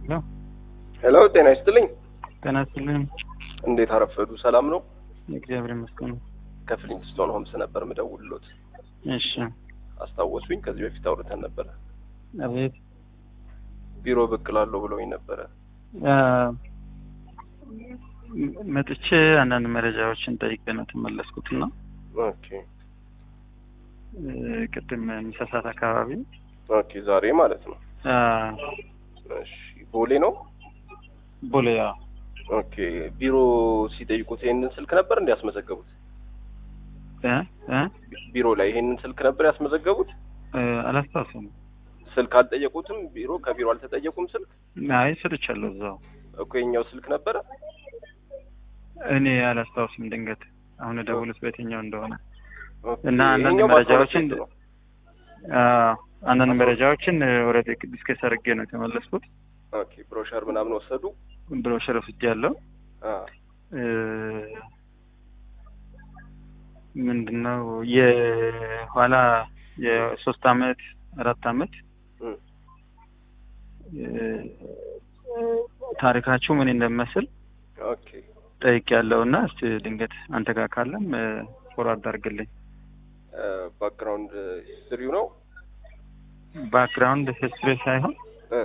ነው። ሄሎ ጤና ይስጥልኝ። ጤና ይስጥልኝ። እንዴት አረፈዱ? ሰላም ነው? እግዚአብሔር ይመስገን። ከፍሊንግስቶን ሆምስ ነበር ምደውልሎት። እሺ፣ አስታወሱኝ? ከዚህ በፊት አውርተን ነበረ። አቤት። ቢሮ ብቅ እላለሁ ብለውኝ ነበረ። አ፣ መጥቼ አንዳንድ መረጃዎችን ጠይቄ ነው የተመለስኩትና ኦኬ እ፣ ቅድም ምሳ ሰዓት አካባቢ ኦኬ። ዛሬ ማለት ነው። አ፣ እሺ። ቦሌ ነው? ቦሌያ ኦኬ። ቢሮ ሲጠይቁት ይሄንን ስልክ ነበር እንዲ ያስመዘገቡት? እ እ ቢሮ ላይ ይሄንን ስልክ ነበር ያስመዘገቡት? እ፣ አላስታውስም። ስልክ አልጠየቁትም? ቢሮ ከቢሮ አልተጠየቁም ስልክ? አይ ሰጥቻለሁ እዛው። እኮ የኛው ስልክ ነበረ። እኔ አላስታውስም። ድንገት አሁን ደውሉት በየትኛው እንደሆነ ኦኬ። እና አንዳንድ ይሄኛው በአስራ ሁለት መረጃዎችን ቤት ነው። አ፣ አንዳንድ መረጃዎችን ኦልሬዲ ዲስከስ አድርጌ ነው የተመለስኩት። ኦኬ። ብሮሸር ምናምን ወሰዱ? ብሮሸር ወስጃለሁ። አ እ፣ ምንድነው የኋላ የሶስት አመት አራት አመት እም፣ እ፣ ታሪካችሁ ምን እንደሚመስል ኦኬ። ጠይቅ ያለው እና እስቲ ድንገት አንተ ጋር ካለም ፎርዋርድ አድርግልኝ። ባክግራውንድ ሂስትሪው ነው። ባክግራውንድ ሂስትሪ ሳይሆን እ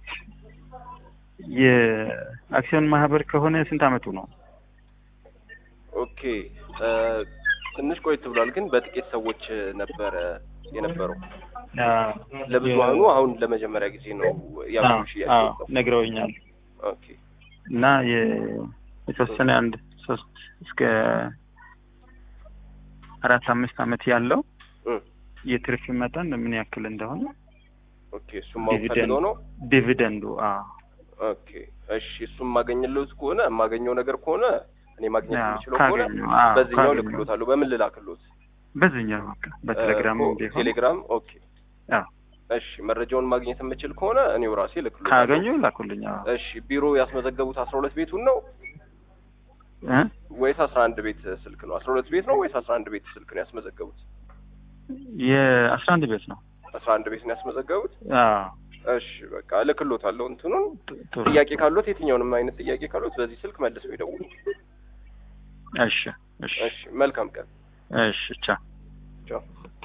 የአክሲዮን ማህበር ከሆነ ስንት አመቱ ነው? ኦኬ እ፣ ትንሽ ቆይት ብሏል፣ ግን በጥቂት ሰዎች ነበረ የነበረው። ለብዙሀኑ አሁን ለመጀመሪያ ጊዜ ነው ያው ሽያጭ አዎ የወጣው። ነግረውኛል። ኦኬ እና የ- የተወሰነ አንድ ሶስት እስከ አራት አምስት አመት ያለው እ፣ የትርፍ መጠን ምን ያክል እንደሆነ ኦኬ እሱም ማወቅ ዲቪደንድ ፈልገው ነው። ዲቪደንዱ አዎ ኦኬ እሺ፣ እሱም የማገኝለት ከሆነ የማገኘው ነገር ከሆነ እኔ ማግኘት አዎ፣ የሚችለው ከሆነ ካገኙ፣ አዎ፣ በዚህኛው ካገኙ። ልክሎታለሁ። በምን ልላክሎት? በዚህኛው በቃ በቴሌግራም ኦ፣ ቢሆን ቴሌግራም። ኦኬ አዎ እሺ፣ መረጃውን ማግኘት የምችል ከሆነ እኔው ራሴ ልክሎታለሁ። ካገኙ ላኩልኝ። አዎ እሺ፣ ቢሮ ያስመዘገቡት አስራ ሁለት ቤቱን ነው እ ወይስ አስራ አንድ ቤት ስልክ ነው? አስራ ሁለት ቤት ነው ወይስ አስራ አንድ ቤት ስልክ ነው ያስመዘገቡት? የአስራ አንድ ቤት ነው። አስራ አንድ ቤት ነው ያስመዘገቡት። አዎ እሺ በቃ እልክሎታለሁ። እንትኑን ጥ- ጥሩ። ጥያቄ ካሉት የትኛውንም አይነት ጥያቄ ካሉት በዚህ ስልክ መልሰው ይደውሉ። እሺ እሺ እሺ መልካም ቀን። እሺ ቻው። ቻው።